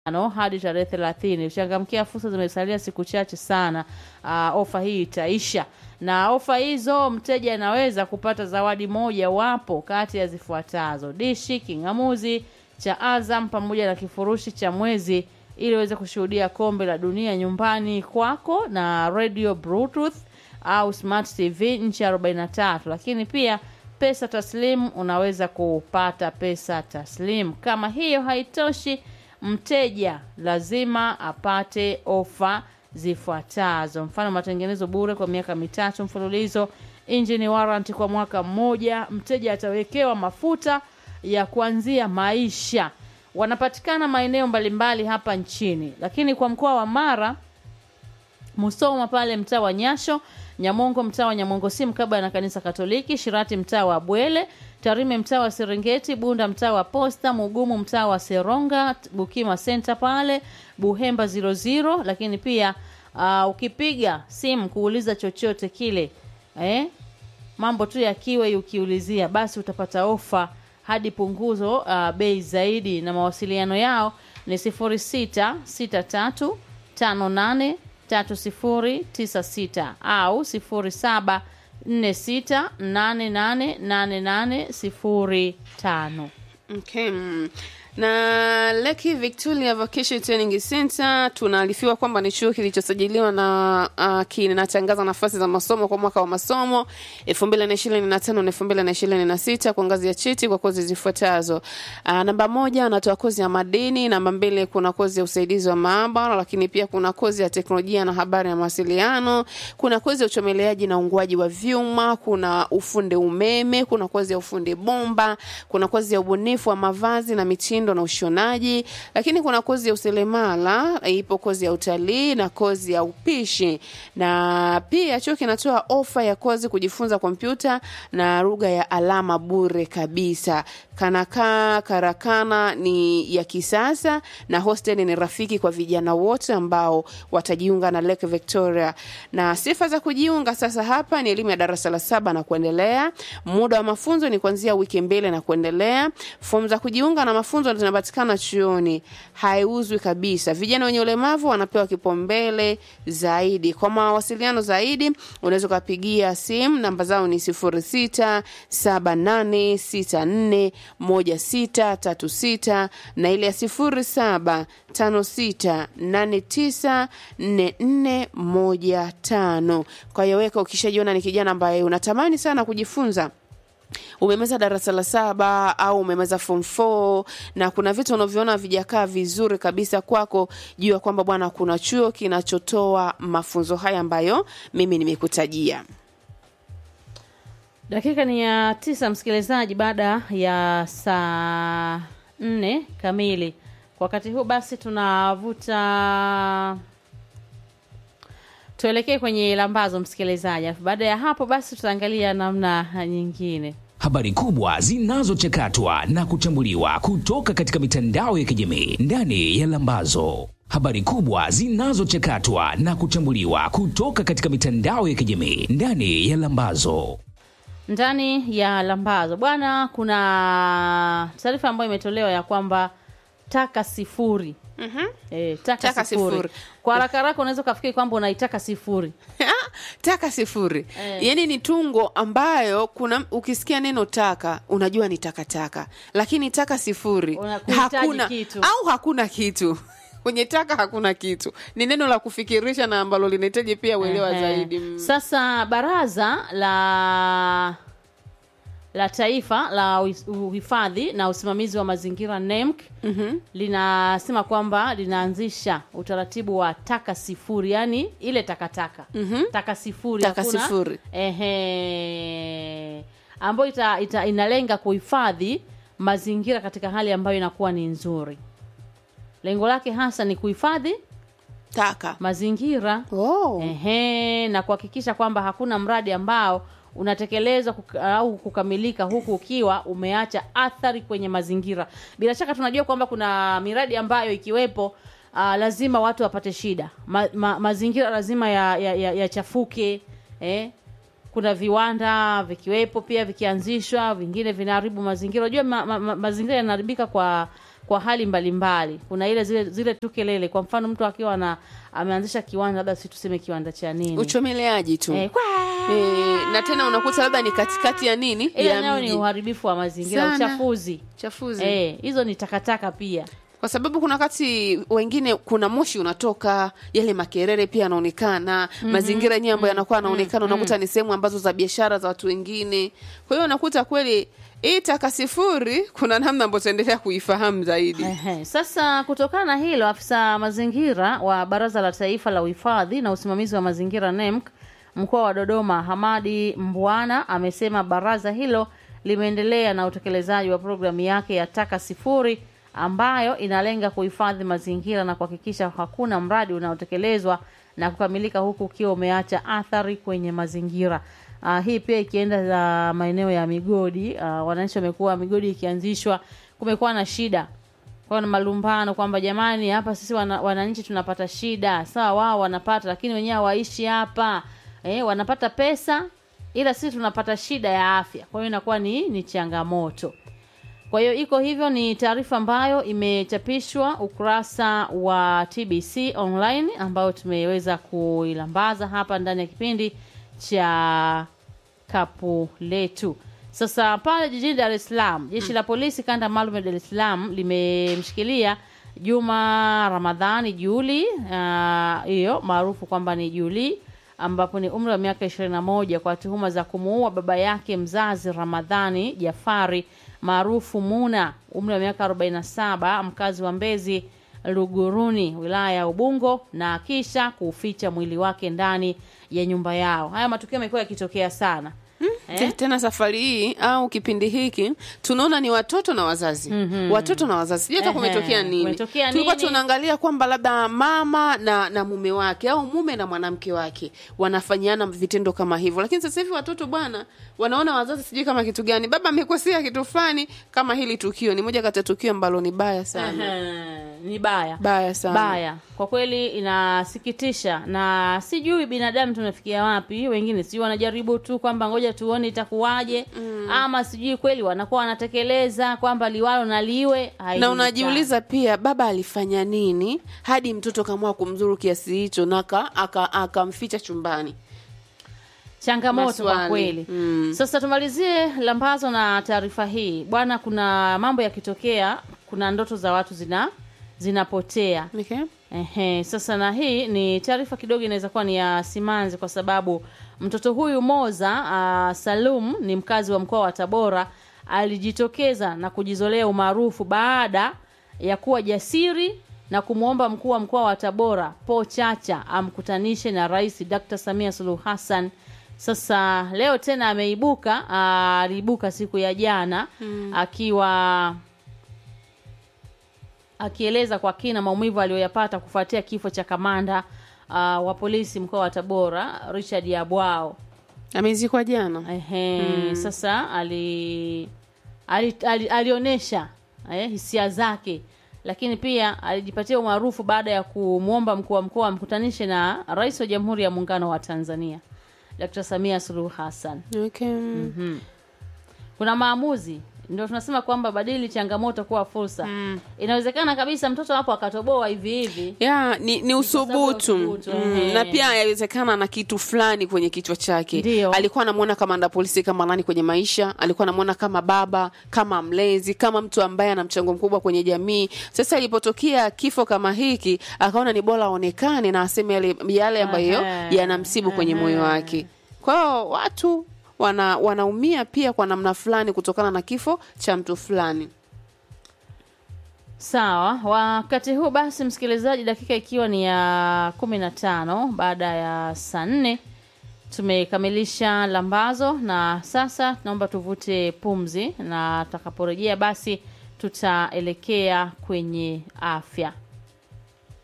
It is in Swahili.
tano hadi tarehe thelathini. Uchangamkia fursa, zimesalia siku chache sana. Uh, ofa hii itaisha, na ofa hizo mteja anaweza kupata zawadi moja wapo kati ya zifuatazo: dishi king'amuzi cha Azam pamoja na kifurushi cha mwezi ili uweze kushuhudia kombe la dunia nyumbani kwako na radio bluetooth au smart tv nchi 43 lakini pia pesa taslim unaweza kupata pesa taslim kama hiyo haitoshi mteja lazima apate ofa zifuatazo mfano matengenezo bure kwa miaka mitatu mfululizo engine warranty kwa mwaka mmoja mteja atawekewa mafuta ya kuanzia maisha wanapatikana maeneo mbalimbali hapa nchini lakini kwa mkoa wa mara musoma pale mtaa wa nyasho nyamongo mtaa wa nyamongo si mkabala na kanisa katoliki shirati mtaa wa bwele tarime mtaa wa serengeti bunda mtaa wa posta mugumu mtaa wa seronga bukima senta pale buhemba 00 lakini pia uh, ukipiga simu kuuliza chochote kile eh? mambo tu yakiwe ukiulizia basi utapata ofa hadi punguzo uh, bei zaidi na mawasiliano yao ni 0663583096 au 0746888805 Okay. mm. na Leki Victoria Vocational Training Center tunaarifiwa kwamba ni chuo kilichosajiliwa na uh, kinatangaza nafasi za masomo kwa mwaka wa masomo 2025 na 2026 kwa ngazi ya cheti kwa kozi zifuatazo. Uh, namba moja anatoa kozi ya madini, namba mbili kuna kozi ya usaidizi wa maabara, lakini pia kuna kozi ya teknolojia na habari ya mawasiliano, kuna kozi ya uchomeleaji na unguaji wa vyuma, kuna ufundi umeme, kuna kozi ya ufundi bomba, kuna kozi ya ubunifu wa mavazi na mitindo na ushonaji, lakini kuna kozi ya useremala, ipo kozi ya utalii na kozi ya upishi, na pia chuo kinatoa ofa ya kozi kujifunza kompyuta na lugha ya alama bure kabisa. Kanakaa karakana ni ya kisasa na hostel ni rafiki kwa vijana wote ambao watajiunga na Lake Victoria. Na sifa za kujiunga sasa hapa ni elimu ya darasa la saba na kuendelea. Muda wa mafunzo ni kuanzia wiki mbili na kuendelea. Fomu za kujiunga na mafunzo zinapatikana chuoni, haiuzwi kabisa. Vijana wenye ulemavu wanapewa kipaumbele zaidi. Kwa mawasiliano zaidi, unaweza ukapigia simu, namba zao ni sifuri sita saba nane sita nne moja sita tatu sita na ile ya sifuri saba tano sita nane tisa nne nne moja tano. Kwa hiyo weka, ukishajiona ni kijana ambaye unatamani sana kujifunza umemeza darasa la saba au umemeza form 4 na kuna vitu unavyoona vijakaa vizuri kabisa kwako, jua kwamba bwana, kuna chuo kinachotoa mafunzo haya ambayo mimi nimekutajia. dakika ni ya tisa msikilizaji baada ya saa nne kamili kwa wakati huu basi tunavuta tuelekee kwenye lambazo msikilizaji alafu baada ya hapo basi tutaangalia namna nyingine habari kubwa zinazochakatwa na kuchambuliwa kutoka katika mitandao ya kijamii ndani ya Lambazo. Habari kubwa zinazochakatwa na kuchambuliwa kutoka katika mitandao ya kijamii ndani ya Lambazo. ndani ya lambazo bwana kuna taarifa ambayo imetolewa ya kwamba taka sifuri Mhm. e, taka, Taka sifuri. sifuri. kwa haraka haraka unaweza ukafikiri kwamba unaitaka sifuri taka sifuri Eh. yaani ni tungo ambayo kuna ukisikia neno taka unajua ni takataka lakini taka sifuri Unakuhitaji hakuna kitu. au hakuna kitu kwenye taka hakuna kitu ni neno la kufikirisha na ambalo linahitaji pia uelewa Ehe. zaidi Mm. Sasa baraza la la taifa la uhi- uhifadhi na usimamizi wa mazingira NEMC Mhm. linasema kwamba linaanzisha utaratibu wa taka sifuri, yani ile takataka Mhm. taka sifuri, Taka hakuna- sifuri. ehe, ambayo ita, ita, inalenga kuhifadhi mazingira katika hali ambayo inakuwa ni nzuri. Lengo lake hasa ni kuhifadhi taka mazingira oh. Ehe, na kuhakikisha kwamba hakuna mradi ambao unatekelezwa kuka, au kukamilika huku ukiwa umeacha athari kwenye mazingira. Bila shaka tunajua kwamba kuna miradi ambayo ikiwepo uh, lazima watu wapate shida. Ma, ma, mazingira lazima yachafuke ya, ya, yachafuke, eh? Kuna viwanda vikiwepo pia vikianzishwa, vingine vinaharibu mazingira. Unajua ma, ma, ma, mazingira yanaharibika kwa kwa hali mbalimbali kuna ile zile zile tu kelele kwa mfano mtu akiwa na ameanzisha kiwanda labda si tuseme kiwanda cha nini uchomeleaji tu eh, kwa Eh, na tena unakuta labda ni katikati ya nini ile ya nayo ni mji uharibifu wa mazingira Sana. uchafuzi chafuzi eh, hizo ni takataka pia kwa sababu kuna wakati wengine kuna moshi unatoka yale makerere pia yanaonekana mazingira yenyewe ambayo yanakuwa yanaonekana unakuta ni sehemu ambazo za biashara za watu wengine kwa hiyo unakuta kweli hii taka sifuri kuna namna ambayo tutaendelea kuifahamu zaidi Ehe. Sasa kutokana na hilo, afisa mazingira wa Baraza la Taifa la Uhifadhi na Usimamizi wa Mazingira NEMC mkoa wa Dodoma, Hamadi Mbwana amesema baraza hilo limeendelea na utekelezaji wa programu yake ya taka sifuri ambayo inalenga kuhifadhi mazingira na kuhakikisha hakuna mradi unaotekelezwa na kukamilika huku ukiwa umeacha athari kwenye mazingira. Uh, hii pia ikienda za maeneo ya migodi. Uh, wananchi wamekuwa migodi ikianzishwa, kumekuwa na shida kwa na malumbano kwamba jamani, hapa sisi wana, wananchi tunapata shida. Sawa, wao wanapata, lakini wenyewe hawaishi hapa eh, wanapata pesa, ila sisi tunapata shida ya afya. Kwa hiyo inakuwa ni, ni changamoto. Kwa hiyo iko hivyo, ni taarifa ambayo imechapishwa ukurasa wa TBC online ambayo tumeweza kuilambaza hapa ndani ya kipindi cha kapu letu. Sasa pale jijini Dar es Salaam, jeshi la polisi kanda maalum ya Dar es Salaam limemshikilia Juma Ramadhani Juli ah, hiyo maarufu kwamba ni Juli ambapo ni umri wa miaka 21 kwa tuhuma za kumuua baba yake mzazi Ramadhani Jafari maarufu Muna umri wa miaka 47 mkazi wa Mbezi Luguruni wilaya ya Ubungo na kisha kuuficha mwili wake ndani ya nyumba yao. Haya matukio yamekuwa yakitokea sana. Te- tena safari hii au kipindi hiki tunaona ni watoto na wazazi watoto na wazazi sijui hata Ehe, kumetokea nini kumetokea tulikuwa nini? tunaangalia kwamba labda mama na na mume wake au mume na mwanamke wake wanafanyiana vitendo kama hivyo lakini sasa hivi watoto bwana wanaona wazazi sijui kama kitu gani baba amekosea kitu fulani kama hili tukio ni moja kati ya tukio ambalo ni baya sana Ehe, ni baya baya sana baya kwa kweli inasikitisha na sijui binadamu tunafikia wapi wengine sijui wanajaribu tu kwamba ngoja tuone itakuwaje ama sijui kweli wanakuwa wanatekeleza kwamba liwalo na liwe na haijulikani. unajiuliza pia baba alifanya nini hadi mtoto kamua kumzuru kiasi hicho na aka- aka- akamficha chumbani changamoto kwa Maswali. kweli Mm. sasa tumalizie lambazo na taarifa hii bwana kuna mambo yakitokea kuna ndoto za watu zina zinapotea okay. Ehe, sasa na hii ni taarifa kidogo inaweza kuwa ni ya simanzi kwa sababu mtoto huyu Moza uh, Salum ni mkazi wa mkoa wa Tabora alijitokeza na kujizolea umaarufu baada ya kuwa jasiri na kumwomba mkuu wa mkoa wa Tabora Po Chacha amkutanishe na Rais Dr. Samia Suluhu Hassan. Sasa leo tena ameibuka, ah, aliibuka siku ya jana akiwa akieleza kwa kina maumivu aliyoyapata kufuatia kifo cha kamanda uh, wa polisi mkoa wa Tabora Richard Yabwao. amezikwa jana Ehe, sasa ali, ali, ali alionyesha eh, hisia zake lakini pia alijipatia umaarufu baada ya kumwomba mkuu wa mkoa amkutanishe na rais wa Jamhuri ya Muungano wa Tanzania Dr. Samia Suluhu Hassan. okay. Kuna maamuzi ndio tunasema kwamba badili changamoto kuwa fursa. Inawezekana kabisa mtoto hapo akatoboa hivi hivi ya ni, ni usubutu sababu ya usubutu, mm, ehe. na pia yawezekana na kitu fulani kwenye kichwa chake Ndio. alikuwa anamwona kamanda polisi kama nani kwenye maisha alikuwa anamwona kama baba kama mlezi kama mtu ambaye ana mchango mkubwa kwenye jamii sasa ilipotokea kifo kama hiki akaona ni bora aonekane na aseme yale, yale ambayo Ehe, yanamsibu kwenye moyo wake kwa hiyo watu wana wanaumia pia kwa namna fulani kutokana na kifo cha mtu fulani Sawa, wakati huu basi, msikilizaji, dakika ikiwa ni ya kumi na tano baada ya saa nne tumekamilisha lambazo, na sasa naomba tuvute pumzi, na tutakaporejea basi tutaelekea kwenye afya.